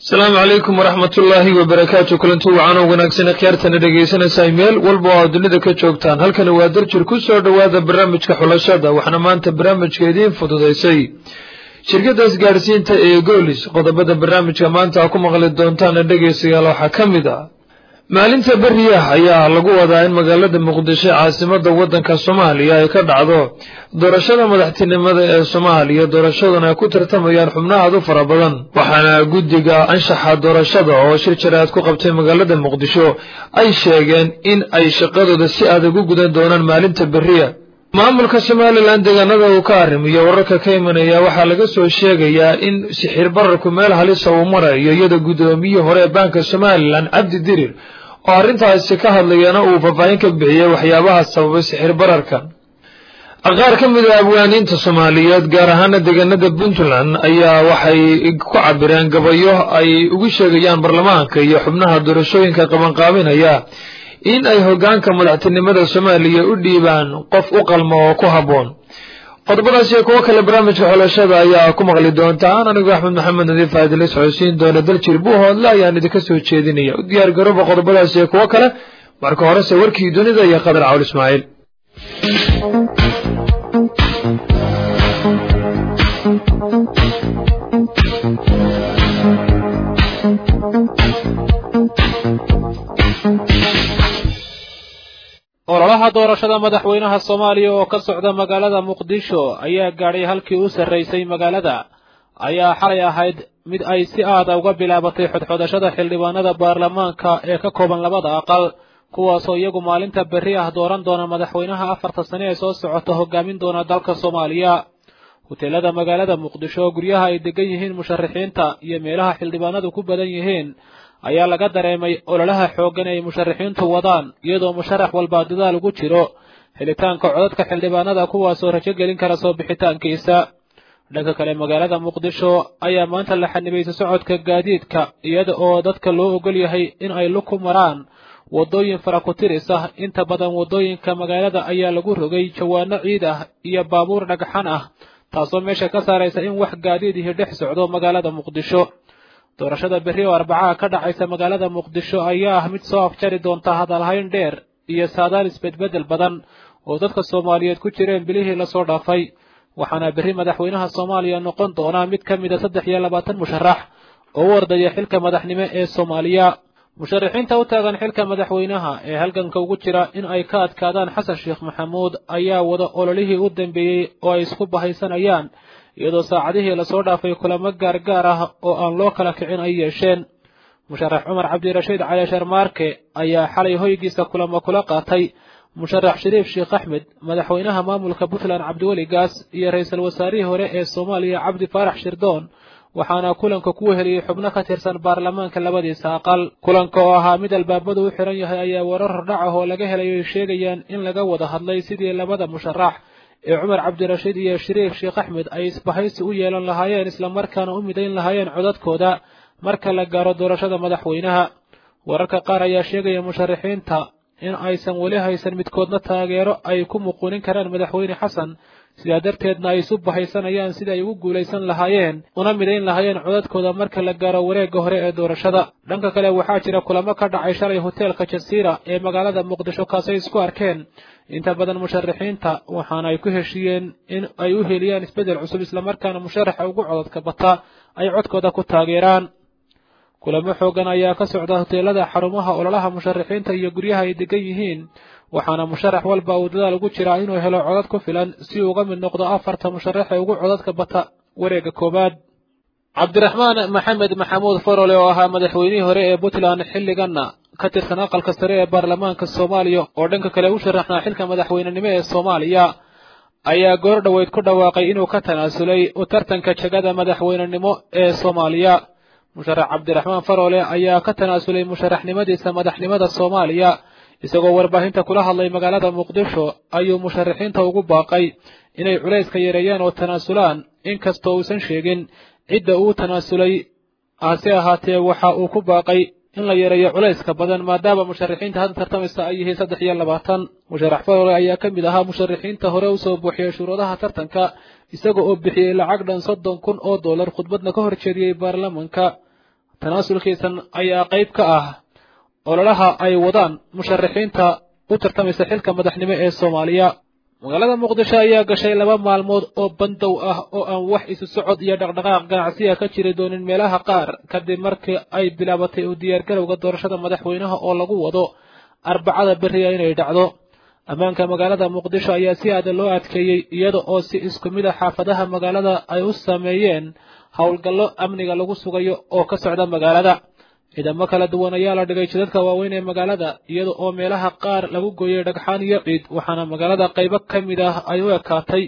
asalaamu calaykum waraxmat ullaahi wabarakaatu kulanti wacan oo wanaagsan khiyaartana dhegaysanaysaa meel walba oo aad dunida ka joogtaan halkani waa darjir ku soo dhowaada barnaamijka xulashada waxaana maanta barnaamijka idiin fududaysay shirkadda isgaadhsiinta ee goolis qodobada barnaamijka maanta ku maqli doontaana dhegaystayaal waxaa ka mid ah maalinta beriah ayaa lagu wadaa in magaalada muqdisho caasimada wadanka soomaaliya ay ka dhacdo doorashada madaxtinimada ee soomaaliya doorashaduna ay ku tartamayaan xubnaha aad u fara badan waxaana guddiga anshaxa doorashada oo shir jaraad ku qabtay magaalada muqdisho ay sheegeen in ay shaqadooda si adag u gudan doonaan maalinta beriya maamulka somalilan deegaanada uu ka arrimiyo wararka ka imanaya waxaa laga soo sheegayaa in sixir bararku meel halisa uu marayo iyadoo guddoomiyihii hore ee baanka somalilan cabdi dirir oo arrintaasi ka hadlayana uu faahfaahin ka bixiyey waxyaabaha sababay sixir bararkan qaar ka mid a abwaaniinta soomaaliyeed gaar ahaana deegaanada puntland ayaa waxay ku cabireen gabayo ay ugu sheegayaan baarlamaanka iyo xubnaha doorashooyinka qabanqaabinaya in ay hoggaanka madaxtinimada soomaaliya u dhiibaan qof u qalmo oo ku habboon qodobadaas iyo kuwo kale barnaamijka xulashada ayaa ku maqli doontaan anigoo axmed maxamed nadiif aadila socodsiin doona daljir buuhoodle ayaan idinka soo jeedinaya u diyaar garooba qodobadaas iyo kuwo kale marka horese warkii dunida iyo qadar cawl ismaaciil ololaha doorashada madaxweynaha soomaaliya oo ka socda magaalada muqdisho ayaa gaadhay halkii u sarraysay magaalada ayaa xalay ahayd mid ay si aada uga bilaabatay xodxodashada xildhibaanada baarlamaanka ee ka kooban labada aqal kuwaasoo iyagu maalinta berri ah dooran doona madaxweynaha afarta sane ee soo socota hogaamin doona dalka soomaaliya huteelada magaalada muqdisho guryaha ay degan yihiin musharaxiinta iyo meelaha xildhibaanadu ku badan yihiin ayaa laga dareemay ololaha xooggan ay musharaxiintu wadaan iyadoo musharax walba dadaal ugu jiro helitaanka codadka xildhibaanada kuwaasoo rajo gelin kara soo bixitaankiisa dhanka kale magaalada muqdisho ayaa maanta la xanibaysa socodka gaadiidka iyada oo dadka loo ogol yahay in ay lug ku maraan waddooyin fara ku tiris ah inta badan waddooyinka magaalada ayaa lagu rogay jawaano ciid ah iyo baabuur dhagxan ah taasoo meesha ka saaraysa in wax gaadiidihi dhex socdo magaalada muqdisho doorashada berri oo arbacaha ka dhacaysa magaalada muqdisho ayaa ah mid soo afjari doonta hadalhayn dheer iyo saadaal isbedbeddel badan oo dadka soomaaliyeed ku jireen bilihii lasoo dhaafay waxaana berri madaxweynaha soomaaliya noqon doonaa mid ka mid a saddex iyo labaatan musharax oo u ordaya xilka madaxnimo ee soomaaliya musharaxiinta u taagan xilka madaxweynaha ee halganka ugu jira in ay ka adkaadaan xasan sheekh maxamuud ayaa wada ololihii u dambeeyey oo ay isku bahaysanayaan iyadoo saacadihii lasoo dhaafay kulamo gaargaar ah oo aan loo kala kicin ay yeesheen musharax cumar cabdirashiid cali sharmaarke ayaa xalay hoygiisa kulamo kula qaatay musharax shariif sheekh axmed madaxweynaha maamulka puntland cabdiweli gaas iyo ra-iisul wasaarihii hore ee soomaaliya cabdi faarax shirdoon waxaana kulanka ku heliyey xubno ka tirsan baarlamaanka labadiisa aqal kulanka oo ahaa mid albaabadu u xiran yahay ayaa warar hordhac ah oo laga helay ay sheegayaan in laga wada hadlay sidii labada musharax ee cumar cabdirashiid iyo shariif sheekh axmed ay isbahaysi u yeelan lahaayeen islamarkaana u midayn lahaayeen codadkooda marka la gaaro doorashada madaxweynaha wararka qaar ayaa sheegaya musharaxiinta in aysan weli haysan midkoodna taageero ay ku muquunin karaan madaxweyne xasan sidaa darteedna ay isu bahaysanayaan sida ay ugu guulaysan lahaayeen una midayn lahaayeen codadkooda marka la gaaro wareegga hore ee doorashada dhanka kale waxaa jira kulamo ka dhacay shalay hoteelka jasiira ee magaalada muqdisho kaasay isku arkeen inta badan musharaxiinta waxaana ay ku heshiiyeen in ay u heliyaan isbeddel cusub islamarkaana musharaxa ugu codadka bata ay codkooda ku taageeraan kulamo xooggan ayaa ka socda hoteelada xarumaha ololaha musharaxiinta iyo guryaha ay degan yihiin waxaana musharax walba uu dadaal ugu jiraa inuu helo codad ku filan si uu uga mid noqdo afarta musharax ee ugu codadka bata wareegga koowaad cabdiraxmaan maxamed maxamuud farole oo ahaa madaxweynihii hore ee puntland xilliganna ka tirsan aqalka sare ee baarlamaanka soomaaliya oo dhanka kale u sharaxnaa xilka madaxweynenimo ee soomaaliya ayaa goor dhoweyd ku dhawaaqay inuu ka tanaasulay u tartanka jegada madaxweynenimo ee soomaaliya musharax cabdiraxmaan farole ayaa ka tanaasulay musharaxnimadiisa madaxnimada soomaaliya isagoo warbaahinta kula hadlay magaalada muqdisho ayuu musharaxiinta ugu baaqay inay culayska yareeyaan oo tanaasulaan inkastoo uusan sheegin cidda uu tanaasulay hase ahaatee waxa uu ku baaqay in la yareeyo culayska badan maadaama musharaxiinta hadda tartamaysa ay yihiin saddex iyo labaatan musharax farole ayaa ka mid ahaa musharaxiinta hore usoo buuxiyey shuruudaha tartanka isaga oo bixiyey lacag dhan soddon kun oo dollar khudbadna ka hor jeediyey baarlamanka tanaasulkiisan ayaa qayb ka ah ololaha ay wadaan musharaxiinta u tartamaysa xilka madaxnimo ee soomaaliya magaalada muqdisho ayaa gashay laba maalmood oo bandow ah oo aan wax isu socod iyo dhaqdhaqaaq ganacsiya ka jiri doonin meelaha qaar kadib markii ay bilaabatay u diyaargarowga doorashada madaxweynaha oo lagu wado arbacada beriya inay dhacdo ammaanka magaalada muqdisho ayaa si aada loo adkeeyey iyada oo si isku mid a xaafadaha magaalada ay u sameeyeen howlgallo amniga lagu sugayo oo ka socda magaalada ciidamo kala duwan ayaa la dhigay jidadka waaweyn ee magaalada iyada oo meelaha qaar lagu gooyey dhagxaan iyo ciid waxaana magaalada qaybo ka mid ah ay u ekaatay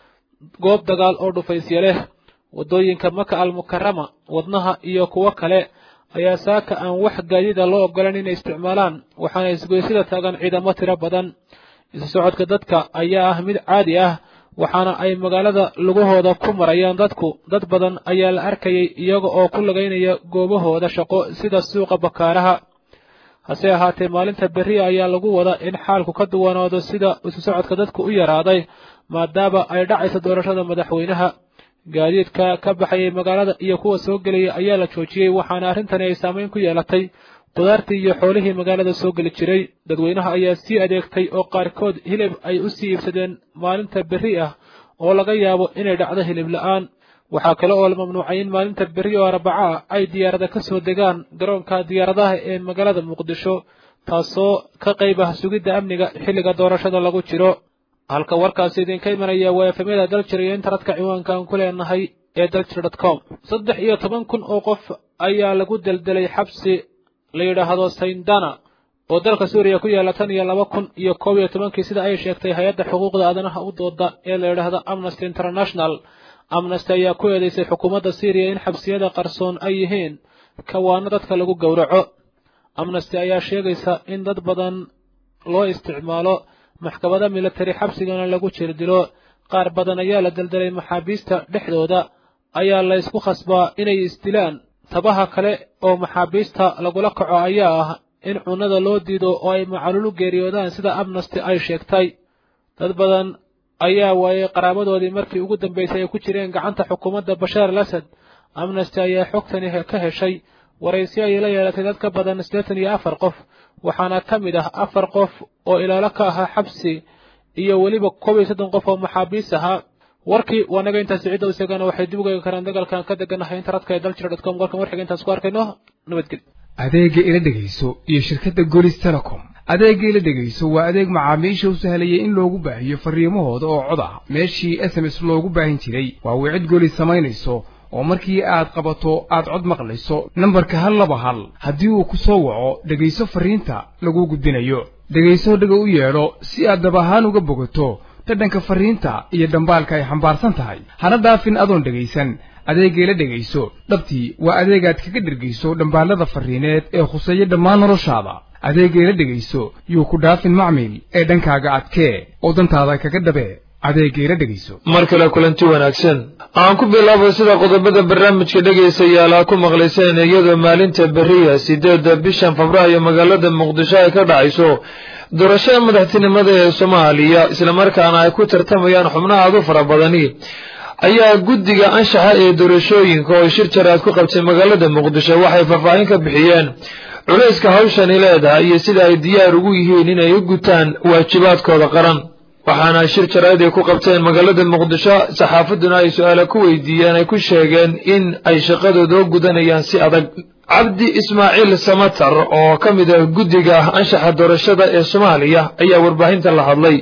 goob dagaal oo dhufaysya leh waddooyinka maka almukarama wadnaha iyo kuwo kale ayaa saaka aan wax gaadida loo ogolan inay isticmaalaan waxaana isgoysida taagan ciidamo tiro badan isu socodka dadka ayaa ah mid caadi ah waxaana ay magaalada lugahooda ku marayaan dadku dad badan ayaa la arkayay iyaga oo ku lagaynaya goobahooda shaqo sida suuqa bakaaraha hase ahaatee maalinta berriya ayaa lagu wada in xaalku ka duwanaado sida isu socodka dadku u yaraaday maadaama ay dhacayso doorashada madaxweynaha gaadiidka ka baxayay magaalada iyo kuwa soo gelaya ayaa la joojiyey waxaana arrintani ay saameyn ku yeelatay qudaartii iyo xoolihii magaalada soo geli jiray dadweynaha ayaa sii adeegtay oo qaarkood hilib ay u sii iibsadeen maalinta berri ah oo laga yaabo inay dhacdo hilib la'aan waxaa kale oo la mamnuucay in maalinta berri oo arbaca ah ay diyaarada ka soo degaan garoonka diyaaradaha ee magaalada muqdisho taasoo ka qayb ah sugidda amniga xilliga doorashada lagu jiro halka warkaasi idinka imanaya waa efemyada daljir iyo internetka ciwaanka aan ku leenahay ee daljir dot com saddex iyo toban kun oo qof ayaa lagu deldelay xabsi la yidhaahdo sayndana oo dalka suuriya ku yaalla tan iyo laba kun iyo koob iyo tobankii sida ay sheegtay hay-adda xuquuqda aadanaha u dooda ee la yidhaahdo amnesty international amnesty ayaa ku eedeysay xukuumadda syriya in xabsiyada qarsoon ay yihiin kawaano dadka lagu gowraco amnesty ayaa sheegaysa in dad badan loo isticmaalo maxkamada military xabsigana lagu jirdilo qaar badan ayaa la deldelay maxaabiista dhexdooda ayaa la ysku khasbaa inay isdilaan tabaha kale oo maxaabiista lagula kaco ayaa ah in cunnada loo diido oo ay macalulu geeriyoodaan sida amnesty ay sheegtay dad badan ayaa waayey qaraabadoodii markii ugu dambaysay ay ku jireen gacanta xukuumadda bashaar al asad amnesty ayaa xogtani ka heshay waraysi ayay la yeelatay dad ka badan siddeetan iyo afar qof waxaana ka mid ah afar qof oo ilaalo ka ahaa xabsi iyo weliba koob iyo soddon qof oo maxaabiis ahaa warkii waa naga intaasi cidda isagana waxay dib ugeegi karaan dagaalkan ka deganahay internetka ee daljira dot com warkan warxiga intaas ku arkayno nabadgelyo adeegga ila dhegayso iyo shirkadda golis telecom adeegga ila dhegayso waa adeeg macaamiisha u sahlayay in loogu baahiyo farriimahooda oo cod ah meeshii s m s loogu baahin jiray waa wicid golis samaynayso oo markii aad qabato aad cod maqlayso nambarka hal laba hal haddii uu ku soo waco dhegayso farriinta laguu gudbinayo dhegayso dhaga u yeedho si aad dab ahaan uga bogato dhadhanka farriinta iyo dhambaalka ay xambaarsan tahay hana dhaafin adoon dhegaysan adeeggeela dhegayso dhabtii waa adeegaad kaga dhergayso dhambaallada farriineed ee khuseeya dhammaan noloshaada adeeggeela dhegayso yuu ku dhaafin macmil ee dhankaaga adkee oo dantaada kaga dhabee adeeggeela dhegayso mar kale kulanti wanaagsan aan ku bilaabo sida qodobada barnaamijka dhegaystayaal aa ku maqlayseen iyadoo maalinta beriya sideedda bishan febraayo magaalada muqdisho ay ka dhacayso doorashada madaxtinimada ee soomaaliya islamarkaana ay ku tartamayaan xubnaha aad u fara badani ayaa guddiga anshaxa ee doorashooyinka oo shir jaraad ku qabtay magaalada muqdisho waxay faahfaahin ka bixiyeen culayska hawshani leedahay iyo sida ay diyaar ugu yihiin inay u gutaan waajibaadkooda qaran waxaana shir jaraad ay ku qabteen magaalada muqdisho saxaafadduna ay su-aala ku weydiiyeen ay ku sheegeen in ay shaqadooda u gudanayaan si adag cabdi ismaaciil samatar oo ka mid ah guddiga anshaxa doorashada ee soomaaliya ayaa warbaahinta la hadlay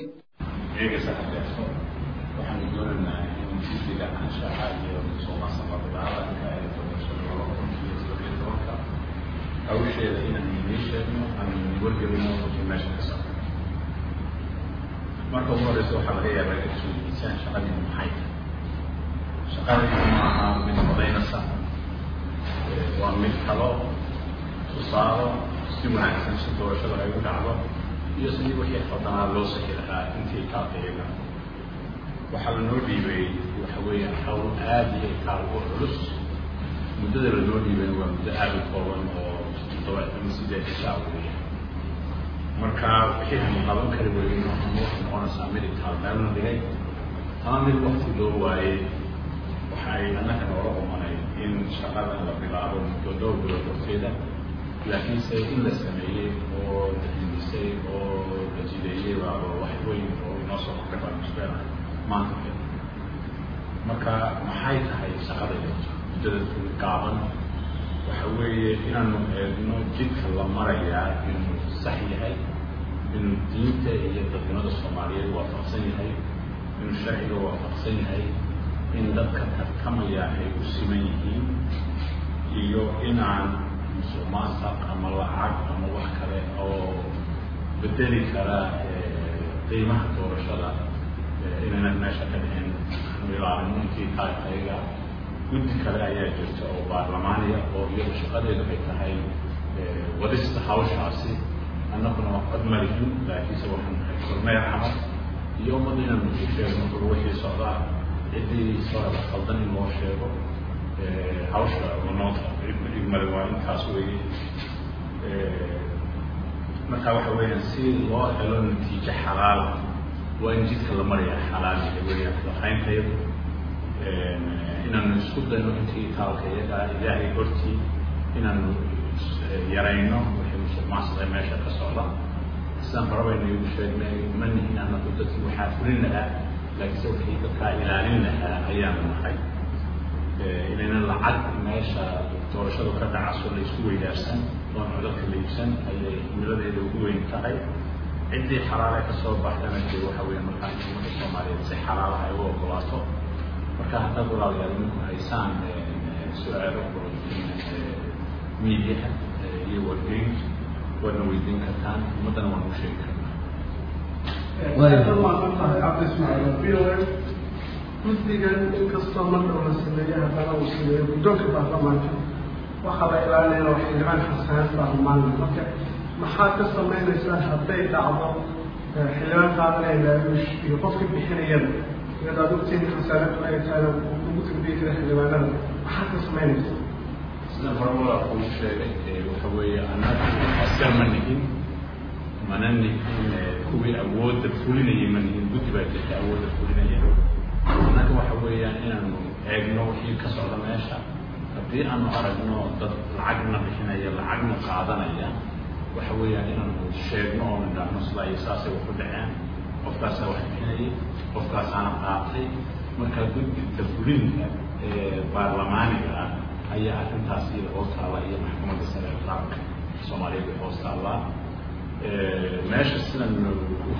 marka ugu horeysa waxaa laga yaabaa inay isweydiisaan shaqadiinu maxay tahay shaqadiinu ma aha mid codaynaysa waa mid kalo tusaalo si wanaagsan si doorashada ay u dhacdo iyo sidii wixii fadanaa loo saki lahaa intii kaaqiyaga waxaa lanoo dhiibay waxa weeyaan hawl aada iyo kaalgo culus muddada lanoo dhiibay waa muddo aada u kooban oo toddoba ama sideed ishaa weeya marka wixii aanu qaban kari weyno ama waxay noqonaysaa mid itaalmeelna dhigay ama mid wakti loo waayey waxay annaka noola umanay in shaqadan la bilaabo muddo dhowr bilood horteeda laakiinse in la sameeyey oo la hindisay oo la jideeyey baaba wax weyn oo inoo soo kordhay baan isleedahay maanta marka maxay tahay shaqadayda muddada gaaban waxa weeye inaanu eegno jidka la marayaa inuu sax yahay inuu diinta iyo dadnimada soomaaliyeed waafaqsan yahay inuu sharciga waafaqsan yahay in dadka tartamaya ay u siman yihiin iyo inaan musuqmaasuq ama lacag ama wax kale oo bedeli kara qiimaha doorashada inaynan meesha ka dhicin aanu ilaalino intii taagtayga guddi kale ayaa jirta oo baarlamaaniya oo iyadu shaqadeedu ay tahay wadista hawshaasi annaguna waa cod malihin laakiinse waxaan nahay kormeer camal iyo ummadda inaanu u sheegno kor wixii socdaa ciddii soo qaldan in loo sheego hawsha noo igmale waa intaas weeye marka waxa weeyaan si loo helo natiijo xalaal waa in jidka la maraya xalaal weeyaan lahaynteedu inaanu isku dayno intii taalka iyaga ilaahay hortii inaanu yarayno wixii musuqmaasuqa meesha ka socda sidaan horabaynu igu sheegnay ma nihin anagu dadkii waxaa fulin lahaa laakiinse wixii dadkaa ilaalin lahaa ayaanu nahay inaynan lacag meesha doorashadu ka dhacaso la isku weydaarsan oon codadka la iibsan ayay himiladeeda ugu weyn tahay ciddii xalaale ka soo baxdana dee waxa weeye markaa ummadda soomaaliyeed si xalaalaha ay u ogolaato marka haddaad walaalayaal ninku haysaan su-aalo miidiyaha iyo wargeyn waadna weydiin kartaan ummaddana waan u sheegi karnaa guddigan inkastoo marka la sameeyo haddana uu sameeyo guddoonka baarlamaanka waxaa la ilaalinaya waa xildhibaan xasaanad baarlamaanka marka maxaad ka samaynaysaa hadday dhacdo xildhibaan qaadanaya laaluush iyo qofka bixinayada iyadoo ad ogtiin xasaanadu ay tahay ugu tagbiyi kara xildhibaanada maxaad ka samaynaysaa sidaan hore walaa kuu sheegay waxa weeye annaga askar ma nihin mana nihin kuwii awoodda fulinayay ma nihin guddi baa jirta awoodda fulinaya annaga waxa weeyaan inaanu eegno wixii ka socda meesha haddii aanu aragno dad lacagna bixinaya lacagna qaadanaya waxa weeyaan inaanu sheegno oo nidhaahno sidaa iyo saasay wax u dhaceen qofkaasaa wax bixinayay qofkaasaana qaatay marka guddiga fulinka ee baarlamaaniga ah ayaa arrintaas iyada hoos taalla iyo maxkamadda sare ee qaranka soomaaliyeed ay hoos taallaa meesha sidanu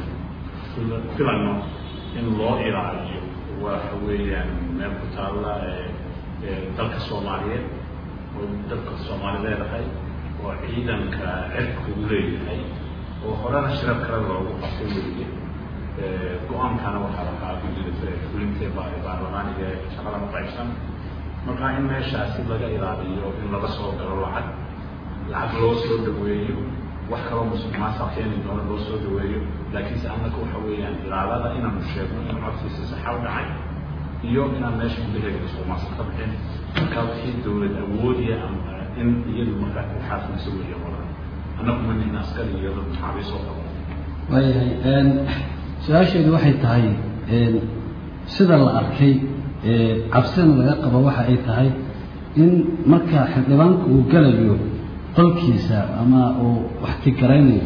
filano in loo ilaaliyo waxa weeyaan meel ku taalla dalka soomaaliyeed oo dalka soomaali leedahay oo ciidanka cirku leeyahay oo horena shirab kale loogu qabtay weeye go-aankana waxaa lahaa guddida fulinta baarlamaaniga ee shaqada maqaybsan marka in meeshaasi laga ilaaliyo in laga soo galo lacag lacag loo soo dhaweeyo wax kaloo musuqmaasuq keeni doono loo soo dhaweeyo laakiinse annaka waxa weeyaan ilaalada inaanu sheegno in codkiisa saxa u dhacay iyo inaan meesha gudaheeda musuqmaasuq ka bixin marka wixii dawlad awoodiya ama in iyadu markaa ku xaafimayso weeye qoran annagu ma nihin askari iyo dad maxaabiis oo qabo waayahay su-aasheedu waxay tahay sida la arkay cabsina laga qabo waxa ay tahay in marka xildhibaanku uu galayo qolkiisa ama uu wax tigaraynayo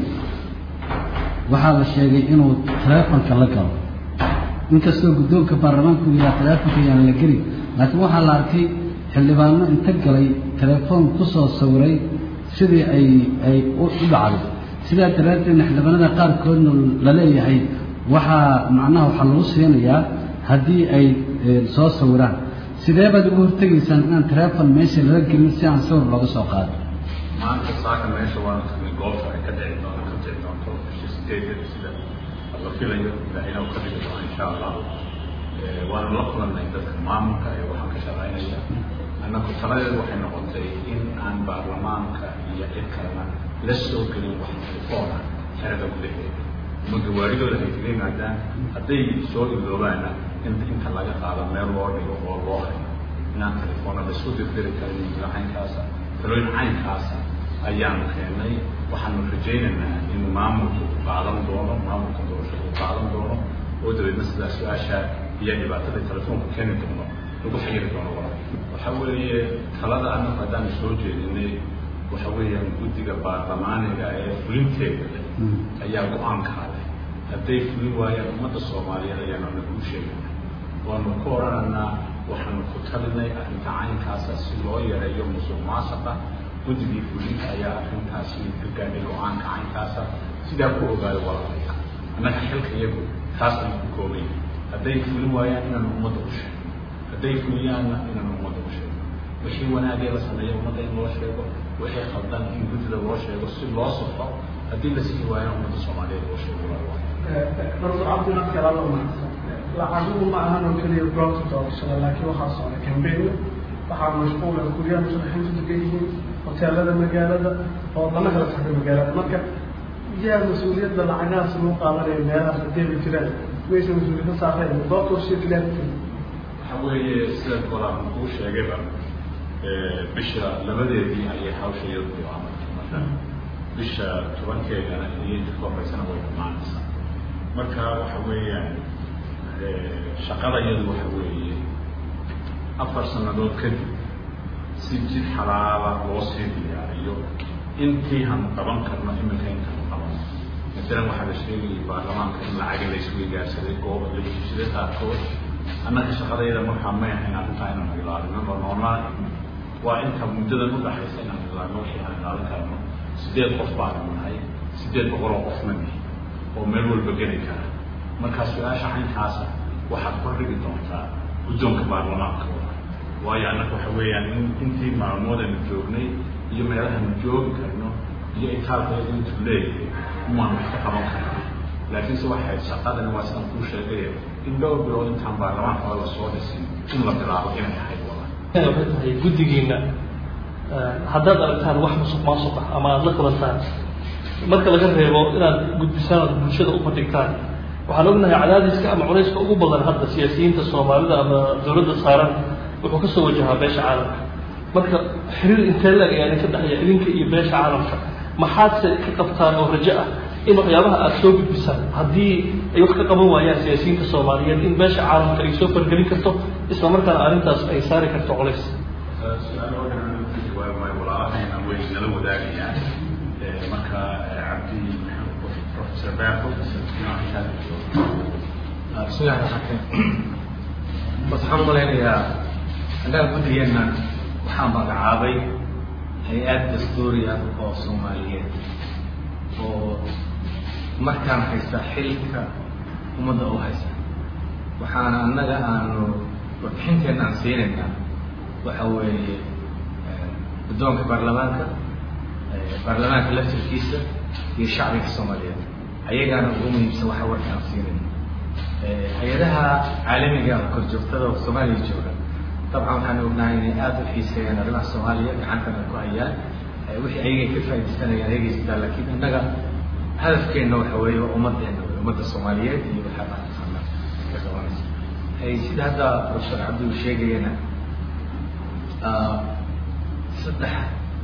waxaa la sheegay inuu taleefonka la galo inkastoo guddoonka baarlamaanka uu yidhaha taleefonka yaan la gelin laakiin waxaa la arkay xildhibaano inta galay telefoon kusoo sawiray sidii ay ay u dhacday sidaa daraaddeedna xildhibaanada qaarkoodna la leeyahay waxaa macnaha waxaa lagu siinayaa haddii ay soo sawiraan sidee baad uga hortegaysaan inaan telefon meesha lala gelin si aan sawir looga soo qaado maanta saaka meesha waanu tagnay goobta ay ka dhici doonto ka dhici doonto bisha sideedeeda sida la filayo ilaahayna uu ka dhigi doono insha allah waanu la kulannay dadka maamulka ee waxaan ka shaqaynaya annaku taladeedu waxay noqotay in aan baarlamaanka iyo cid kalena la soo gelin wax telefoona xerada gudaheeda ama gawaaridooda ay kaga yimaadaan hadday soo iloobaana in inta laga qaado meel loo dhigo oo loo hayo inaan telefoona laisku dirdiri karin mila caynkaasa talooyin caynkaasa ayaanu keennay waxaanu rajaynaynaa in maamulku u qaadan doono maamulka doorashada u qaadan doono oo dabeedna sidaa su-aasha iyo dhibaatada telefoonku keeni doono lagu xayiri doono walaal waxa weeye talada annagu haddaan soo jeedinay waxa weeyaan guddiga baarlamaaniga ee fulinteeda leh ayaa go-aankaa leh hadday fulin waayaan ummadda soomaaliyeed ayaanu anagu u sheegana waanu ku odhanaynaa waxaanu ku talinay arrinta caynkaasa si loo yareeyo musuq maasaqa guddigii fulinta ayaa arrintaasi ka gaadhay go-aanka caynkaasa sidaa ku ogaayo walaalaya annaga xilka iyagu taas ayuu ku koobay hadday fulin waayaan inaanu ummadda u sheego hadday fuliyaanna inaanu ummadda u sheego wixii wanaagee la sameeyo ummadda in loo sheego wixii khaldan in guddida loo sheego si loo safo haddii la sii waayana ummadda soomaaliyeed loo sheego professor cabdinadka alla mahadsan lacaguhu ma ahan oo keliya goobta doorashada laakiin waxaa socda cambaign waxaa mashquula guryaha musharaxiintu degan yihiin hoteelada magaalada oo lama kala taxda magaalada marka yaa mas-uuliyadda lacagahaas lagu qaadanaya meelahaas hadeeba jiraan maysa mas-uuliyadda saareen goobta warshiya waxa weeye sida kolaan kuu sheegayba bisha labadeedii ayay hawsha iyadu bilaabatay marka bisha tobankeedana iyo inta ka horeysana way dhammaanaysaa marka waxa weeyaan shaqada iyadu waxa weeye afar sannadood kadib si jid xalaala loo sii diyaariyo intii hanu qaban karno iminka intanu qabano masalan waxaa la sheegayay baarlamaanka in lacaga la isweygaarsaday gooba la heshiisada qaarkood annaga shaqadayda markaa may ahayn arrintaa inaanu ilaalino oo noolaa waa inta muddadan udhaxaysa inaanu ilaalino wixii aan ilaalin karno sideed qof baanu nahay sideed boqoloo qofna nihi oo meel walba geli kara markaa su-aasha caynkaasa waxaad kordhigi doontaa guddoonka baarlamaanka waayo annaga waxa weeyaan in intii maalmoodaynu joognay iyo meelahanu joogi karno iyo itaalkeedu intuu leeyahay umaan wax ka qaban karna laakiinse waxay shaqadani waa sidaan kuu sheegay in dhowr bilood intaan baarlamaanka la soo dhisin in la bilaabo inay ahayd wala waxay tahay guddigiina haddaad aragtaan wax musuq maasuq ah ama aada la kulantaan marka laga reebo inaad gudbisaan aad bulshada u bandhigtaan waxaan ognahay cadaadiska ama culayska ugu badan hadda siyaasiyiinta soomaalida ama dowladda saaran wuxuu kasoo wajahaa beesha caalamka marka xiriir intee leeg ayaa idinka dhexeeya idinka iyo beesha caalamka maxaadse ka qabtaan oo rajo ah in waxyaabaha aada soo gudbisaan haddii ay wax ka qaban waayaan siyaasiyiinta soomaaliyeed in beesha caalamka ay soo fargelin karto isla markaana arrintaas ay saari karto culays su-aal oo dhan ka jawaabi maayo walaalahayna way nala wadaagayaan marka cabdi professor beerko bismillahi raxmaan bas waxaan u malaynayaa annaga guddigeenna waxaa magacaabay hay-ad dastuuri ah oo soomaaliyeed oo markaan haysta xilka ummadda u haysta waxaana annaga aanu warbixinteenna aan siinaynaa waxa weeye guddoonka baarlamaanka baarlamaanka laftirkiisa iyo shacbiga soomaaliyeed ayagaana ugu muhiimsan waxa warka aan siinayna hay-adaha caalamiga korjoogtada oo soomaaliya jooga dabcan waxaan ognahay inay aada u xiiseeyaan arrimaha soomaaliya gacantana ku hayaan wixii ayagay ka faaidaysanayaan ayagaysitaa laakiin innaga hadafkeenna waxa weeye waa ummaddeena wey ummadda soomaaliyeed iyo waxaa baataqaana ka qabanaysa sida hadda professor cabdi uu sheegayana saddex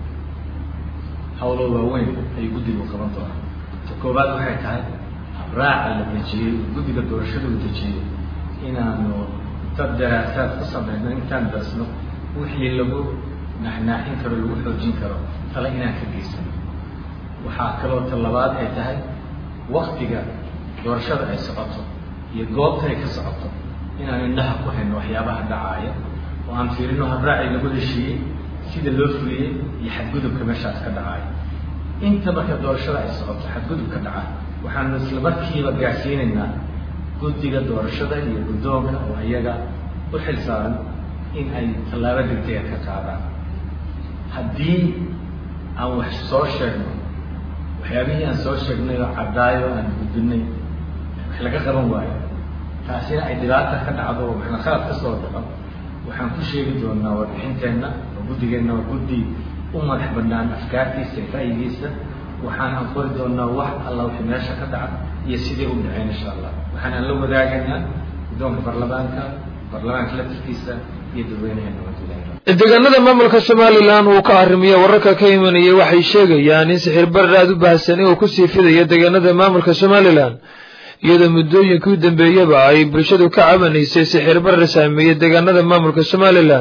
hawlo waaweyn ayuu guddigu qaban doonaa ta koobaad waxay tahay raaca la dejiyey guddiga doorashada uu dejiyey inaanu dad daraasaad ku samayno intaan dasno wixii lagu naaxnaaxin karo lagu xoojin karo tale inaan ka geysano waxaa kaloo ta labaad ay tahay waktiga doorashada ay socoto iyo goobta ay ka socoto inaan indhaha ku hayno waxyaabaha dhacaaya oo aan fiirino habraacii lagu heshiiyey sida loo fuliyey iyo xadgudubka meeshaas ka dhacaya inta marka doorashada ay socoto xadgudubka dhaca waxaanu isla markiiba gaarsiinaynaa guddiga doorashada iyo guddoonka oo iyaga u xil saaran in ay tallaabo degdega ka qaadaan haddii aan wax soo sheegno waxyaabihii aan soo sheegnay oo caddaayo aan gudbinay wax laga qaban waayo taasina ay dhibaata ka dhacdo oo waxna khalad ka soo dhaco waxaan ku sheegi doonaa warbixinteenna oo guddigeenna waa guddi u madax bannaan afkaartiisa iyo ra'yigiisa waxaan aan qori doonaa wax alla wixii meesha ka dhaca iyo sidii u dhaceen insha allah waxaan aan la wadaagaynaa guddoonka baarlamaanka baarlamaanka laftirkiisa iyo dadweynaheena wadilahi deegaanada maamulka somalilan uu ka arrimiya wararka ka imanaya waxay sheegayaan in sixir barar aada u baahsan oo kusii fidaya deegaanada maamulka somalilan iyadoo muddooyinkii u dambeeyaba ay bulshadu ka cabanaysay sixir barar saameeyey deegaanada maamulka somalilan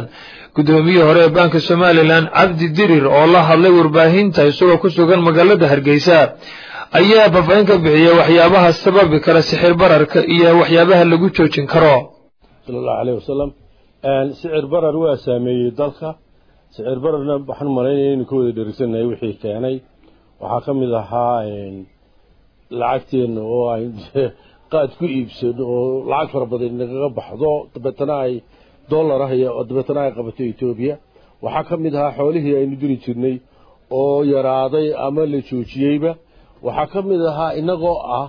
guddoomiyihii hore ee baanka somalilan cabdi dirir oo la hadlay warbaahinta isagoo ku sugan magaalada hargeysa ayaa faahfaahin ka bixiyey waxyaabaha sababi kara sixir bararka iyo waxyaabaha lagu joojin karo sala allahu aleyh wasalam sicir barar waa saameeyey dalka sicir bararna waxaan malaynaya inu ka wada dheregsanahay wixii keenay waxaa ka mid ahaa lacagteenna oo ay qaad ku iibsano oo lacag fara badan nagaga baxdo dabeetana ay dollar ah iyo dabeetana ay qabato etoobiya waxaa ka mid ahaa xoolihii aynu diri jirnay oo yaraaday ama la joojiyeyba waxaa ka mid ahaa inagoo ah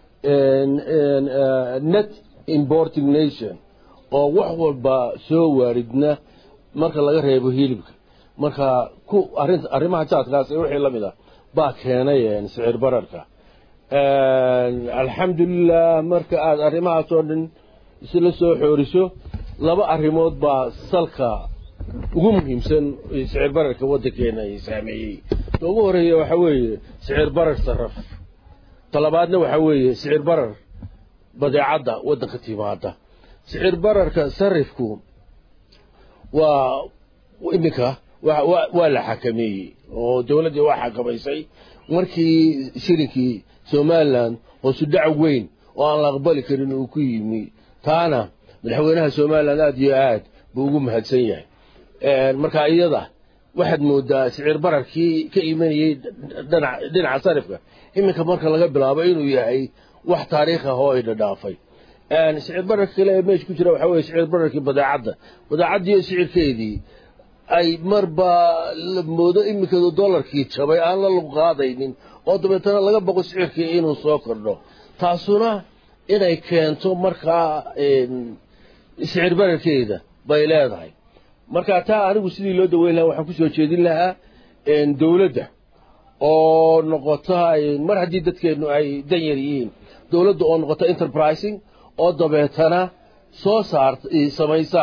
net importing nation oo wax walba soo waaridna marka laga reebo hilibka marka ku arin arrimaha jaadkaas wixii la mid ah baa keenay sicir bararka alxamdulilah marka aada arrimahaas oo dhan isla soo xooriso laba arrimood baa salka ugu muhiimsan sicir bararka waddankeena ay saameeyey ta ugu horeeya waxaa weeye sicir barar saraf talabaadna waxaa weeye sicir barar badeecadda waddanka timaada sicir bararka sarifku waa iminka waa la xakameeyey oo dowladdii waa xakamaysay markii shirinkii somalilan hoosu dhac weyn oo aan la aqbali karin uu ku yimi taana madaxweynaha somalilan aada iyo aad buu ugu mahadsan yahay marka iyada waxaad moodaa sicir bararkii ka imanayey dhinaca sarifka iminka marka laga bilaabo inuu yahay wax taariikh ah oo ay dhadhaafay sicir bararka kale ee meesha ku jira waxaa weye sicir bararkii badeecadda badeecaddiiyo sicirkeedii ay marba la moodo iminkadu dollarkii jabay aan la luqaadaynin oo dabeetana laga boqo sicirkii inuu soo kordho taasuna inay keento markaa sicir bararkeeda bay leedahay marka taa anigu sidii loo daweyn lahaa waxaan kusoo jeedin lahaa dowladda oo noqota mar haddii dadkeennu ay dan yar yihiin dowladda oo noqota enterprising oo dabeetana soo saarta samaysa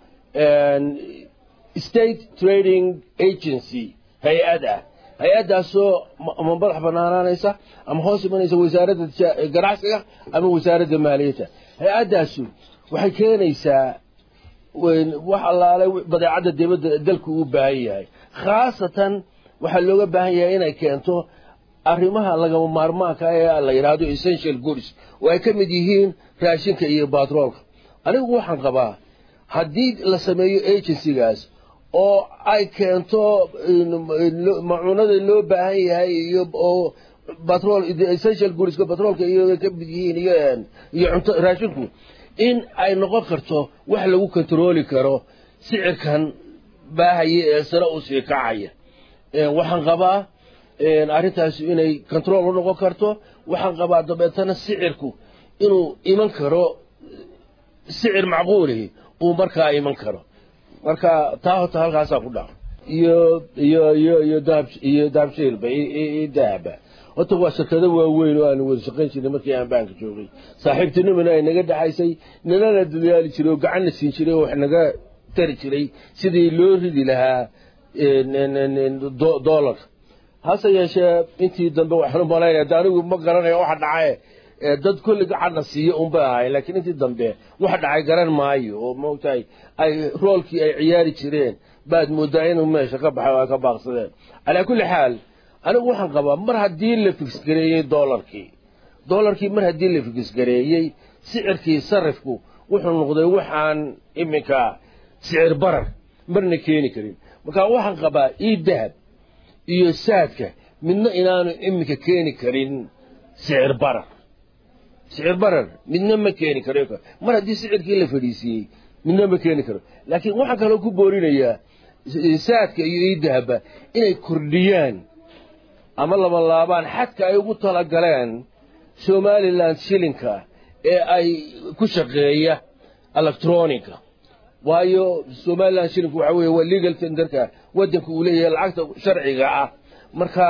state trading agency hay-ad ah hay-addaasoo ama madax banaanaanaysa ama hoos imanaysa wasaaradda ganacsiga ama wasaaradda maaliyadda hay-addaasu waxay keenaysaa wax allaale badeecadda dibadda dalku u baahan yahay khaasatan waxaa looga baahan yahay inay keento arrimaha lagama maarmaanka ee la yidhaahdo essential goods oo ay ka mid yihiin raashinka iyo batroolka anigu waxaan qabaa haddii la sameeyo agencygaas oo ay keento macuunada loo baahan yahay iyo oo batrol essential goodska batroolka iyo ka mid yihiin iyo iyo cunto raashinku in ay noqon karto wax lagu kontrooli karo sicirkan baahaya ee sare u sii kacaya waxaan qabaa arrintaasi inay control u noqon karto waxaan qabaa dabeetana sicirku inuu iman karo sicir macquulihi uu markaa iman karo marka taa horta halkaasaa ku dhaca iyo iyo iyo iyo dahab iyo dahabshiilba iyo dahaba horta waa shirkado waaweyn oo aanu wada shaqayn jirnay markii aan baanka joogay saaxiibtinimana ay naga dhexaysay nanana dadaali jiray oo gacanna siin jiray oo wax naga tari jiray sidii loo ridi lahaa dollar hase yeeshee intii dambe waxaan u malaynaya de anigu ma garanayo waxa dhacaye dad kulli gacanna siiyo unbay ahay laakiin intii dambe wax dhacay garan maayo oo maogtahay ay roolkii ay ciyaari jireen baad moodaa inuu meesha ka baxay oo ay ka baaqsadeen calaa kulli xaal anigu waxaan qabaa mar haddii la fiksgareeyey dollarkii dollarkii mar haddii la fiksgareeyey sicirkii sarifku wuxuu noqday waxaan iminka sicir barar marna keeni karin marka waxaan qabaa ii dahab iyo saadka midna inaanu iminka keeni karin sicir barar sicir barar midna ma keeni karo mar haddii sicirkii la fadhiisiiyey midna ma keeni karo laakiin waxaan kaloo ku boorinayaa saadka iyo ii dahaba inay kordhiyaan ama laba laabaan xadka ay ugu talagaleen somalilan shilinka ee ay ku shaqeeya electronica waayo somalilan shilinku waxa weeye waa legal tenderka waddanka uu leeyahay lacagta sharciga ah marka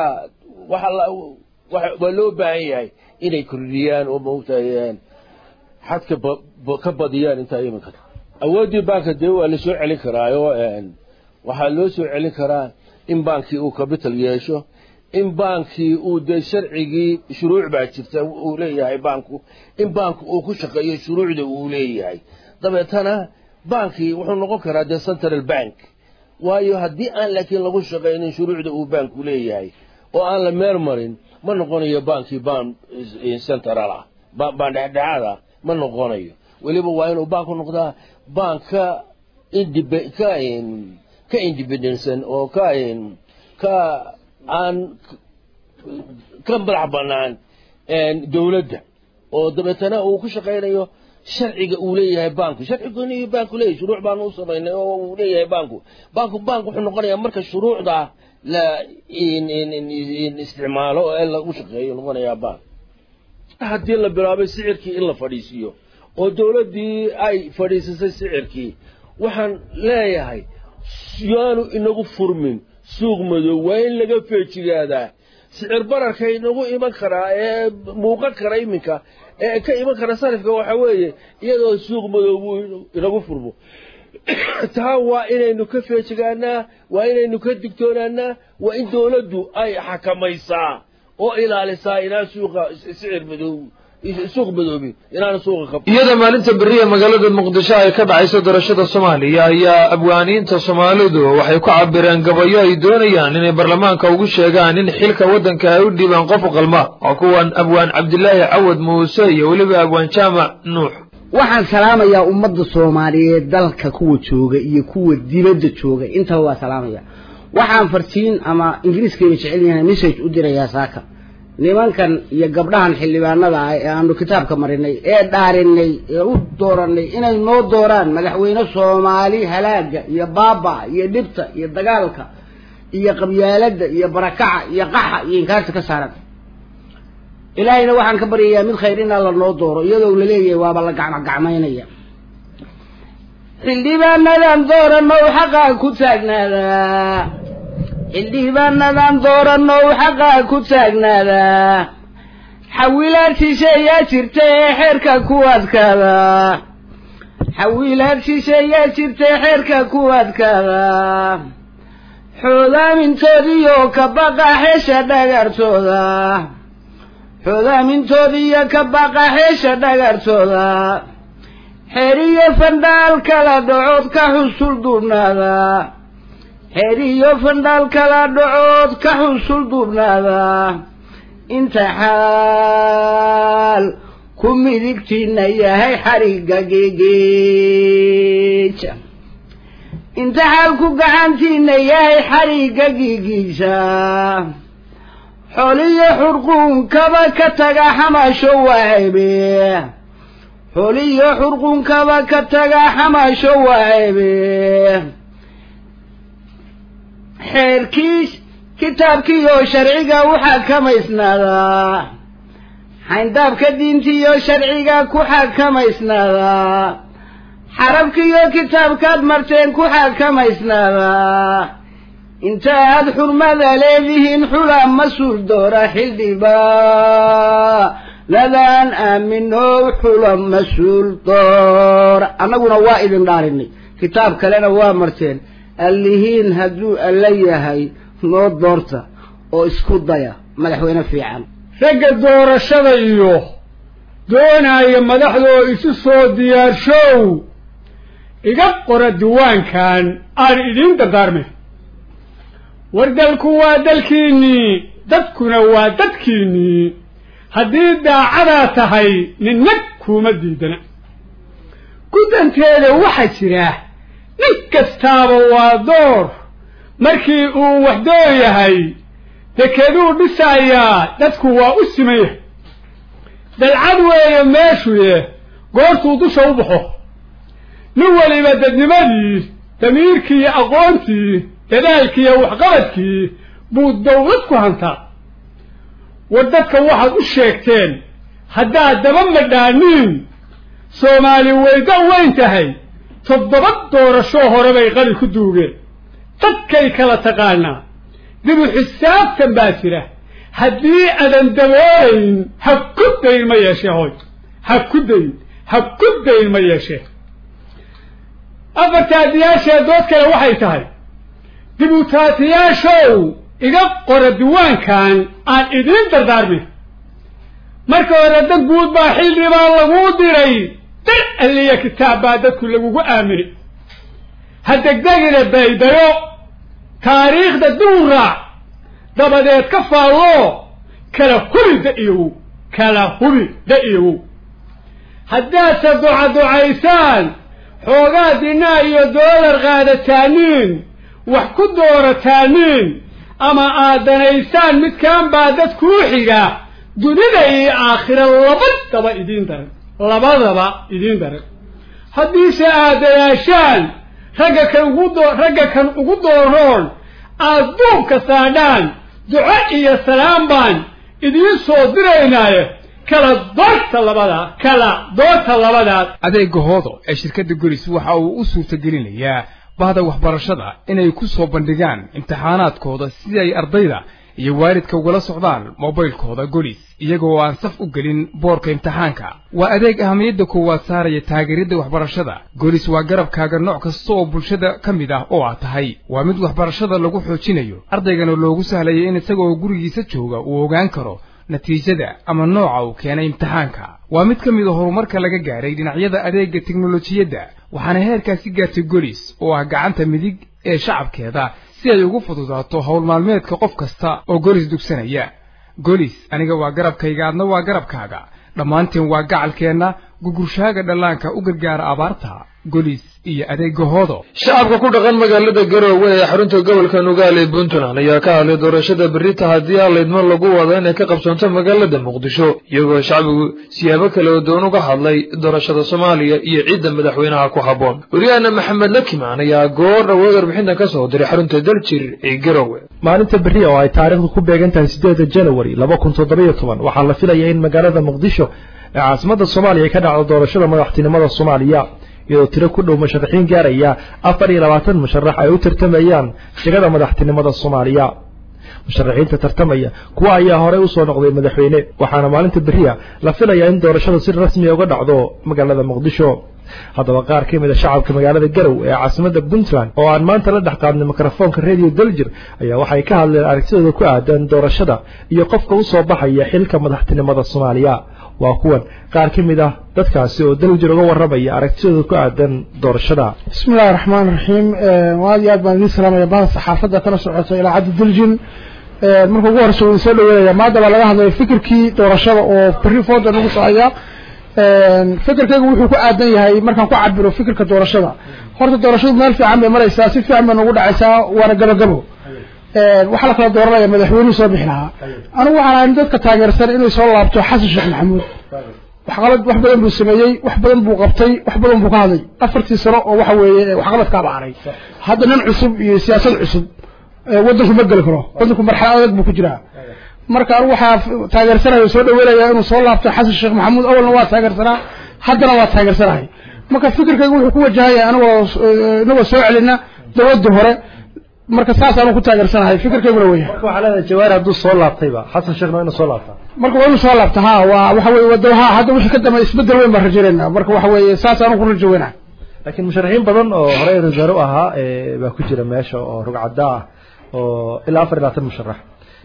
waa loo baahan yahay inay kordhiyaan oo maogtahay xadka ka badiyaan intaa iminka awooddii baanka dee waa la soo celin karaayo waxaa loo soo celin karaa in baankii uu capital yeesho in baankii uu dee sharcigii shuruuc baa jirta uu leeyahay baanku in baanku uu ku shaqeeyo shuruucda uu leeyahay dabeetana baankii wuxuu noqon karaa dee central bank waayo haddii aan laakiin lagu shaqaynin shuruucda uu baanku leeyahay oo aan la meel marin ma noqonayo baankii baan central ah baan dhexdhexaad ah ma noqonayo weliba waa inuu baanku noqdaa baan ka indib ka ka independentsan oo ka ka aan ka madax bannaan dowladda oo dabeetana uu ku shaqaynayo sharciga uu leeyahay baanku sharcigooni iyo baanku leeyahay shuruuc baanu u samaynay oo uu leeyahay baanku baanku baanku wuxuu noqonayaa marka shuruucda la isticmaalo ee lagu shaqeeyo noqonayaa baank haddii la bilaabay sicirkii in la fadhiisiiyo oo dowladdii ay fadhiisisay sicirkii waxaan leeyahay yaanu inagu furmin suuq madow waa in laga feejigaadaa sicir bararka inagu iman karaa ee muuqan kara iminka ee ka iman kara sarifka waxa weeye iyadoo suuq madow buu inagu furmo taa waa inaynu ka feejigaanaa waa inaynu ka digtoonaanaa waa in dowladdu ay xakamaysaa oo ilaalisaa inaan suuqa sicir madow suuq madoobi inaan suuqa ka iyada maalinta beriya magaalada muqdisho ay ka dhacayso doorashada soomaaliya ayaa abwaaniinta soomaalidu waxay ku cabireen gabayo ay doonayaan inay baarlamaanka ugu sheegaan in xilka waddanka ay u dhiibaan qof qalma waa kuwan abwaan cabdilaahi cawad muuse iyo weliba abwaan jaamac nuux waxaan salaamayaa ummadda soomaaliyeed dalka kuwa jooga iyo kuwa dibadda jooga intaba waa salaamaya waxaan fartiin ama ingiriiskayna jecel yahay message u dirayaa saaka nimankan iyo gabdhahan xildhibaanada ah ee aanu kitaabka marinay ee dhaarinay ee u dooranay inay noo dooraan madaxweyne soomaali halaaga iyo baaba iyo dhibta iyo dagaalka iyo qabyaaladda iyo barakaca iyo qaxa iyo inkaarta ka saaran ilaahayna waxaan ka baryayaa mid khayr inaa la noo dooro iyadoo laleeyahay waaba la gacmogacmaynaya xildhibaanadan dooranow xaqaa ku taagnaadaa xildhibaanadan dooranow xaqaa ku taagnaadaa xawilaad shisheeyaa jirta ee xeerka ku adkaadaa xawilaad shisheeyaa jirta ee xeerka ku adkaadaa xoodaamintoodiyo ka baqa xeesha dhagartooda xoodaamintoodiyo ka baqa xeesha dhagartooda xeeriyo fandhaal kala dhacood ka xusul duubnaada xeeriyo fandhaal kala dhacood ka xusul duubnaada inta xaal ku midigtiina yahay xarigga geegeeja inta xaal ku gacantiina yahay xarigga giigiisa xoliyo xurquunkaba ka taga xamaasho waaceebe xoliyo xurquunkaba ka taga xamaasho waaceebe xeerkii kitaabkiiyo sharciga u xakamaysnaadaa xayndaabka diintiiyo sharciga ku xakamaysnaadaa xarabkiiyo kitaabkaad marteen ku xakamaysnaadaa inta aad xurmada leedihiin xula mas-uul doora xildhibaa ladaan aaminow xula mas-uul doora annaguna waa idin dhaarinay kitaab kalena waa marteen allihiin hadduu alla yahay noo doorta oo isku daya madaxweyne fiican ragga doorashada iyo doonaya madaxdoo isu soo diyaarshow iga qora diiwaankan aan idiin dardaarmay war dalku waa dalkiinnii dadkuna waa dadkiinnii haddii daacadaa tahay ninna kuuma diidana guddanteeda waxaa jira nin kastaaba waa door markii uu wax door yahay dekeduu dhisayaa dadku waa u siman yahay dalcad weeye meeshuye goortuu dusha u baxo nin weliba dadnimadii damiirkii iyo aqoontii dadaalkii iyo waxqabadkii buu dawlad ku hantaa war dadka waxaad u sheegteen haddaad daba madhaaniin soomaali wayda weyn tahay toddoba doorasho hore bay qali ku duugeen dadkay kala taqaanaa dibu xisaabtan baa jira haddii adan daboolayn ha ku dayn ma yeeshee hoy ha ku dayn ha ku dayn ma yeeshee afartaadiyaashee dood kale waxay tahay dibutaatiyaashow iga qora diiwaankan aan idiin dardaarmin marka hore dad guud baa xildhibaan laguu diray dar alliya kitaab baa dadku lagugu aaminay ha degdegina baydayo taariikhda duuraac dabadeed ka faalloo kala hubi da-iyowow kala hubi da-iyowow haddaadse ducaducaysaan xoogaa dinaa iyo doolar qaadataaniin wax ku doorataaniin ama aad danaysaan midkaan baa dad kuu xiga dunida iyo aakhira labadaba idiin daran labadaba idiin daran haddiise aad dadaashaan ragga kan ugu doo ragga kan ugu dooroon aad duubka saadhaan duco iyo salaam baan idiin soo diraynaaye kala doorta labadaa kala doorta labadaas adeega hoodo ee shirkadda golis waxa uu u suurtagelinayaa bahda waxbarashada inay ku soo bandhigaan imtixaanaadkooda si ay ardayda iyo waalidka ugala socdaan mobaylkooda golis iyagoo aan saf u gelin boorka imtixaanka waa adeeg ahamiyadda koowaad saaraya taageeridda waxbarashada golis waa garabkaaga nooc kasta oo bulshada ka mid ah oo aad tahay waa mid waxbarashada lagu xoojinayo ardaygana loogu sahlaya in isagoo gurigiisa jooga uu ogaan karo natiijada ama nooca uu keenay imtixaanka waa mid ka mid a horumarka laga gaadhay dhinacyada adeegga teknolojiyadda waxaana heerkaasi gaartay golis oo ah gacanta midig ee shacabkeeda si ay ugu fududaato howl maalmeedka qof kasta oo golis dugsanaya golis aniga waa garabkayga adna waa garabkaaga dhammaanteen waa gacalkeenna gugurshaaga dhallaanka u gargaara abaarta golis iyo adeega hoodo shacabka ku dhaqan magaalada garoowe ee xarunta gobolka nugaal ee puntland ayaa ka hadlay doorashada berrita haddii aalaydmo lagu wado inay ka qabsoonto magaalada muqdisho iyagoo shacbigu siyaabo kale oo doon uga hadlay doorashada soomaaliya iyo ciidda madaxweynaha ku habboon waryahanna maxamed lakimaan ayaa goor dhawood warbixintan ka soo diray xarunta daljir ee garoowe maalinta berri oo ay taariikhdu ku beegan tahay sideeda janawari laba kun toddobiyo toban waxaa la filayaa in magaalada muqdisho ee caasimadda soomaaliya ay ka dhacdo doorashada madaxtinimada soomaaliya iyadoo tiro ku dhow musharaxiin gaaraya afar iyo labaatan musharax ay u tartamayaan jegada madaxtinimada soomaaliya musharaxiinta tartamaya kuwa ayaa horey usoo noqday madaxweyne waxaana maalinta beriya la filayaa in doorashadu si rasmiya uga dhacdo magaalada muqdisho haddaba qaar ka mid a shacabka magaalada garow ee caasimada puntland oo aan maanta la dhex qaadnay mikrofoonka radio daljir ayaa waxay ka hadleen aragtidooda ku aadan doorashada iyo qofka usoo baxaya xilka madaxtinimada soomaaliya waa kuwan qaar ka mid ah dadkaasi oo daljir uga warramaya aragtidooda ku aadan doorashada bismi illahi raxmaan raxiim aad iyo aad baan idiin salaamaya bahda saxaafadda kala socota ilaacadda daljin marka ugu horeysa waan soo dhaweynaya maanta baa laga hadlaya fikirkii doorashada oo berri fooda nagu socaya fikirkaygu wuxuu ku aadan yahay markaan ku cabiro fikirka doorashada horta doorashadu meel fiican bay maraysaa si fiican bay nagu dhacaysaa waana gabagabo waxaa la kala dooranaya madaxweynuhu soo bixi lahaa anigu waxaan ahay dadka taageersan inuu soo laabto xasan sheekh maxamuud waxqabad wax badan buu sameeyey wax badan buu qabtay wax badan buu ka hadlay afartii sano oo waxa weeye waxqabadkaaba haray hadda nin cusub iyo siyaasad cusub waddanku ma geli karo waddanku marxalad adag buu ku jiraa marka anigu waxaa taageersanaya soo dhaweynaya inuu soo laabto xasan sheekh maxamuud awalna waa taageersanaa haddana waa taageersanahay marka fikirkaygu wuxuu ku wajahaya anigoo inagoo soo celina dowladda hore marka saas aanu ku taageersanahay fikirkayguna weya marka waxaa leedahay jawaari hadduu soo laabtayba xasan sheekhna waa inuu soo laabtaa marka waa inuu soo laabta ha waa waxa weye wada ha hadda wixii ka dambe isbedel weyn baan rajaynayna marka waxa weeye saas aanu ku rajo weynahay laakiin musharaxiin badan oo horey rasaare u ahaa baa ku jira meesha oo rugcadda ah oo ilaa afar iyo labaatan musharax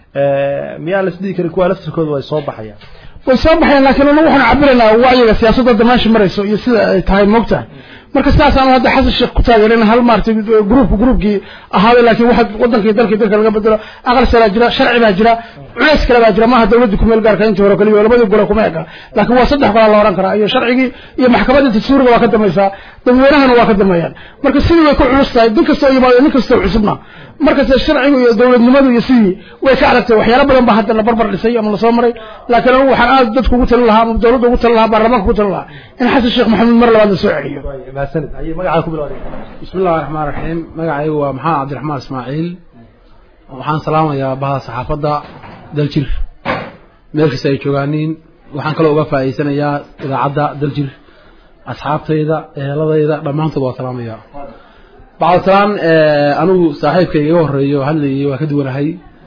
miyaa la isdhihi karin kuwa laftirkooda way soo baxayaan way soo baxayaan laakiin anagu waxaan cabiraynaa wacyiga siyaasadda hadda meesha marayso iyo sida ay tahay moogtahay marka sidaas aanu hadda xasan sheekh ku taageerin hal maartay gruupka gruupkii ahaaday laakiin waxa wadankii dalkii dalka laga bedelo aqal salaa jira sharci baa jira culeys kale baa jira maaha dawladda ku meel gaarka intii hore kaliya labadii gole kuma eka laakiin waa saddex golaa la odhan karaa iyo sharcigii iyo maxkamadda dastuuriga waa ka dambaysaa dadweynahana waa ka dambeeyaan marka sidii way ku culus tahay nin kastoo yimaado nin kastoo cusubna markasta sharcigu iyo dowladnimadu iyo sidii way ka adagtay waxyaalo badan baa hadda la barbar dhisay ama lasoo maray laakiin anigu waxaan aad dadku ugu talin lahaa ama dowladda ugu talin lahaa baarlamaanka ugu talin lahaa in xasan sheekh maxamuud mar labaad la soo celiyo magacaa ku bilowday bismi illahi raxmaan raxiim magacaygu waa maxamed cabdiraxmaan ismaaciil waxaan salaamayaa bahda saxaafadda daljir meel kasta ay joogaaniin waxaan kaloo uga faa'iidsanayaa idaacadda daljir asxaabtayda eheladayda dhammaantood waa salaamayaa bacdasalaan anigu saaxiibkayga iga horreeyo hadlayay waa ka duwanahay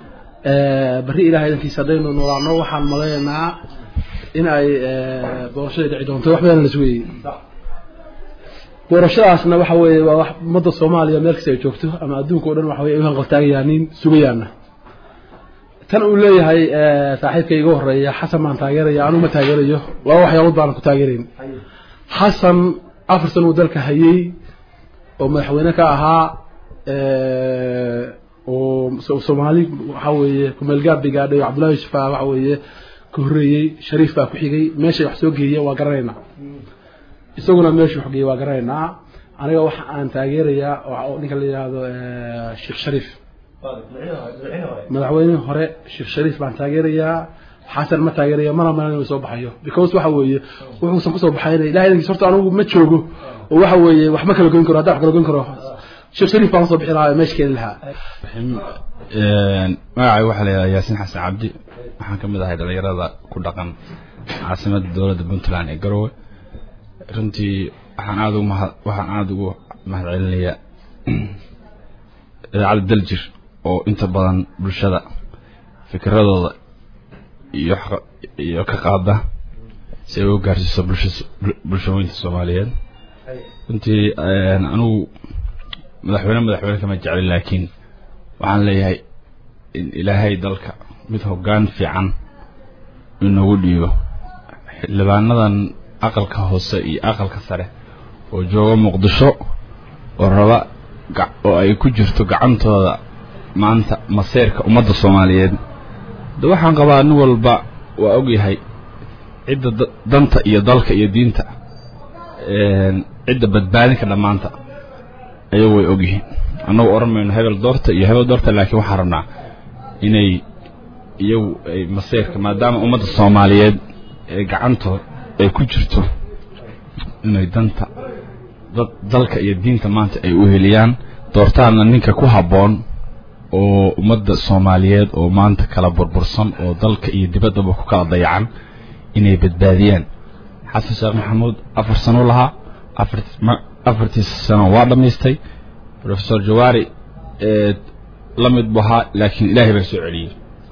berri ilahay idankiisa haddaynu noolaano waxaan maleynaynaa in ay doorashadii dhici doonto wax badan la sugayey doorashadaasna waxa weeye waa wax ummadda soomaaliya meel kasta ay joogto ama adduunka o dhan waxa weye ay u hanqaltaagayaaniin sugayaana tan uu leeyahay saaxiibkay iga horreeya xasan baan taageeraya anuu ma taageerayo laba waxyaalood baanan ku taageerayn xasan afar san uu dalka hayey oo madaxweyne ka ahaa oo soomaali waxa weeye kumeelgaab bay gaadhay cabdullahi yuusuf baa waxa weeye ka horreeyey shariif baa ku xigay meeshay wax soo geeyeen waa garanaynaa isaguna meeshu wax geeyey waa garanaynaa aniga waxa aan taageerayaa oo ninka la yidhaahdo sheekh shariif madaxweyne hore sheekh shariif baan taageerayaa xasan ma taageeraya mana malan inuu soo baxayo because waxa weeye wuxuusan kusoo baxayna ilahay idankiis horta anigu ma joogo oo waxa weeye wax ma kala goyn karo haddaan wax kala goyn karo sheekh shariif baan kasoo bixi lahaa meesha keeni lahaa magacay waxaa la yidhahdaa yaasiin xasan cabdi waxaan ka mid ahay dhalinyarada ku dhaqan caasimadda dowladda puntland ee garowe runtii waxaan aada ugu mahad waxaan aada ugu mahad celinayaa idaacadda daljir oo inta badan bulshada fikiradooda iyo iyo ka qaada si ay u gaarsiiso bulsha bulshooyinka soomaaliyeed runtii anigu madaxweyne madaxweyne kama jeclin laakiin waxaan leeyahay in ilaahay dalka mid hoggaan fiican inoogu dhiibo xildhibaanadan aqalka hoose iyo aqalka sare oo jooga muqdisho oo raba oo ay ku jirto gacantooda maanta maseerka ummadda soomaaliyeed de waxaan qabaa nin walba waa ogyahay cidda danta iyo dalka iyo diinta cidda badbaadin ka dhammaanta ayagu way ogyihiin annagu odhan mayno hebel doorta iyo hebel doorta laakiin waxaan rabnaa inay iyagu ay maseerka maadaama ummadda soomaaliyeed ee gacantood ay ku jirto inay danta dad dalka iyo diinta maanta ay u heliyaan doortaana ninka ku habboon oo ummadda soomaaliyeed oo maanta kala burbursan oo dalka iyo dibaddaba ku kala dayacan inay badbaadiyaan xasan sheekh maxamuud afar sano lahaa afartiisa sano waa dhammaystay professor jawaari la mid bu ahaa laakiin ilaahay baa soo celiyey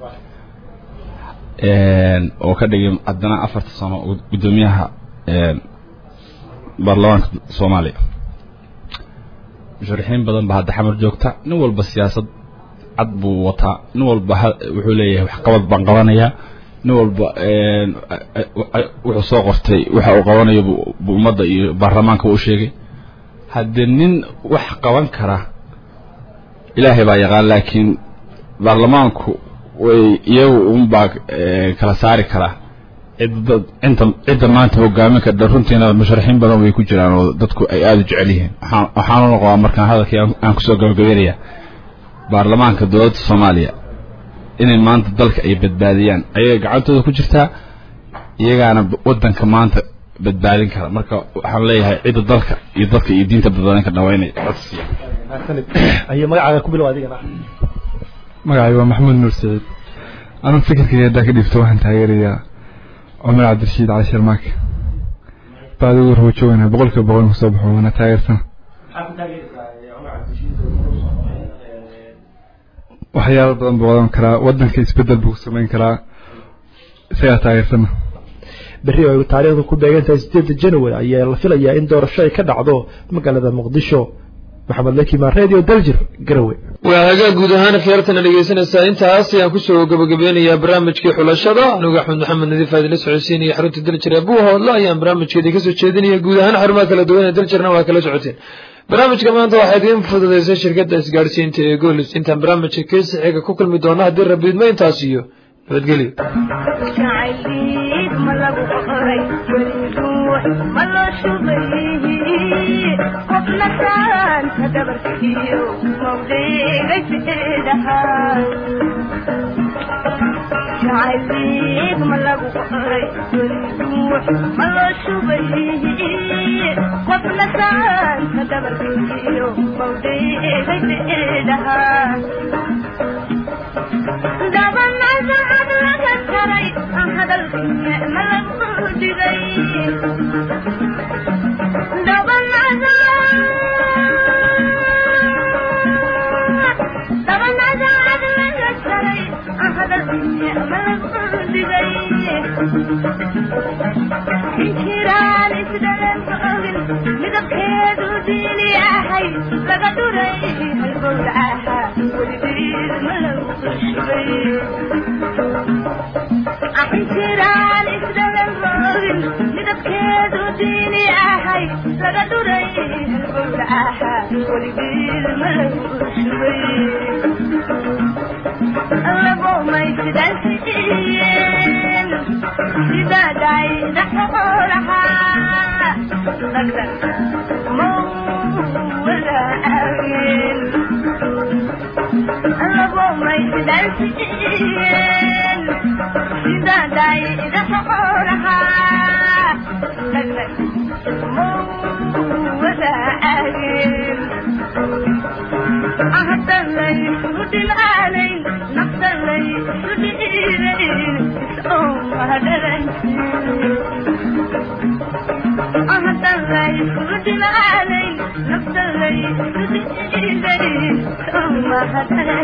oo ka dhigay haddana afarta sano guddoomiyaha baarlamaanka soomaaliya musharaxiin badan baa hadda xamar joogta nin walba siyaasad cad buu wataa nin walba wuxuu leeyahay waxqabad baan qabanayaa nin walba wuxuu soo qortay waxa uu qabanayo buu ummadda iyo baarlamaanka u sheegay haddee nin wax qaban kara ilaahay baa yaqaan laakiin baarlamaanku way iyagu unbaa kala saari karaa cidda inta cidda maanta hogaamin kadha runtiina musharaxiin badan way ku jiraan oo dadku ay aada u jecel yihiin waxaan waxaan u noqdaa markaan hadalkii aan kusoo gabagabeynaya baarlamaanka dowladda soomaaliya inay maanta dalka ay badbaadiyaan ayaga gacantooda ku jirtaa iyagaana waddanka maanta badbaadin kara marka waxaan leeyahay cidda dalka iyo dadka iyo diinta badbaadin ka dhawaa inay codsiya ayo magacaaga ku bilow adigana magacay waa maxamuud nuur saciid anuu fikirkayga haddaa ka dhibto waxaan taageerayaa cumar cabdirashiid cali sharmaake baad ugu rawajoogana boqolkiiba boqol kusoo baxo waana taageersana waxyaalo badan buu wadan karaa wadanka isbedel buu ku samayn karaa isagaa taageersana berri oo ay taariikhdu ku beegan tahay sideedda january ayaa la filayaa in doorasho ay ka dhacdo magaalada muqdisho maxamed lakimaan radio daljir garowe waa hagaag guud ahaan khiyaartana dhegeysanaysaa intaas ayaan kusoo gabagabeynayaa barnaamijkii xulashada anigu axmed maxamed nadiif aadila socodsiin iyo xarunta daljir ee buuhoodla ayaan barnaamijkeedii kasoo jeedinaya guud ahaan xarumaha kala duwan ee daljirna waa kala socoteen barnaamijka maanta waxaa idiin fududaysay shirkadda isgaadhsiinta ee goolis intaan barnaamijka keesi xiga ku kulmi doona haddii rabiidma intaas iyo nabadgelyo jacayliig ma lagu qoray duux ma loo shubay qofna saanta dabarkiyo mawdheegaydheedhahaa dabanada ad laga taray hadalkiye ma lagu dhigay dabanada dabanada ad laga taray hadalkiye ma lagu dhigay inkiraan isdhalan ogin midabkeedu diini ahay laga dhuray halgowlacaha weligeed ma lagu shubay inkiraan isdhalan ogin midabkeedu diini ahay laga dhuray halgowlacaha weligiid malagu shubay labo may sidaansiiyeen sidaaday dhaxoolahaa dhagdhag mau wadaageen labo may sidaansiiyeen sidaaday dhaxoolahaa dhagdhag mau wadaageen ahadalay udhilaanayn naftalay udhiirayn isoo mahadaran ahadalay udhilaanayn naftalay udhiirayn isoo mahadaran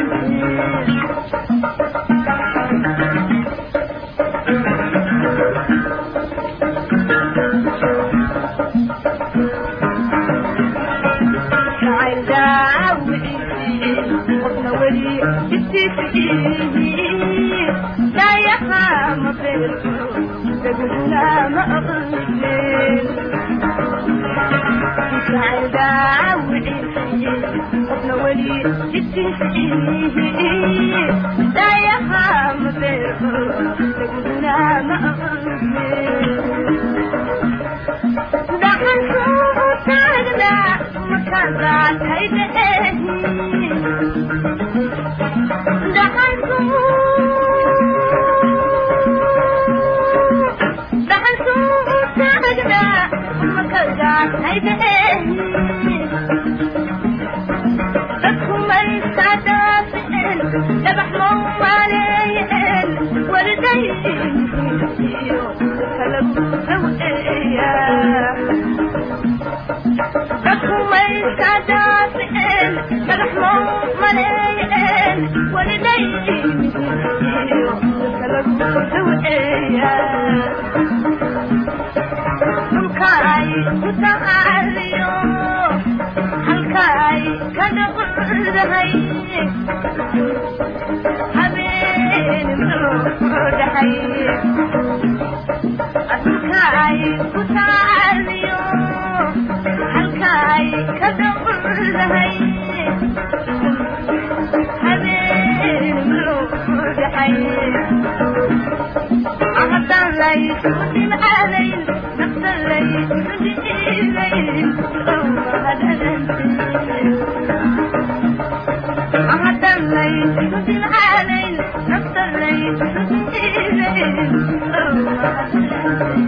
qofna weli dayaha ma beerto daguna ma aqlin qofna weli dayaha ma beerto daguna ma aqlin dhaxansuu taagda markaadaad Thank you.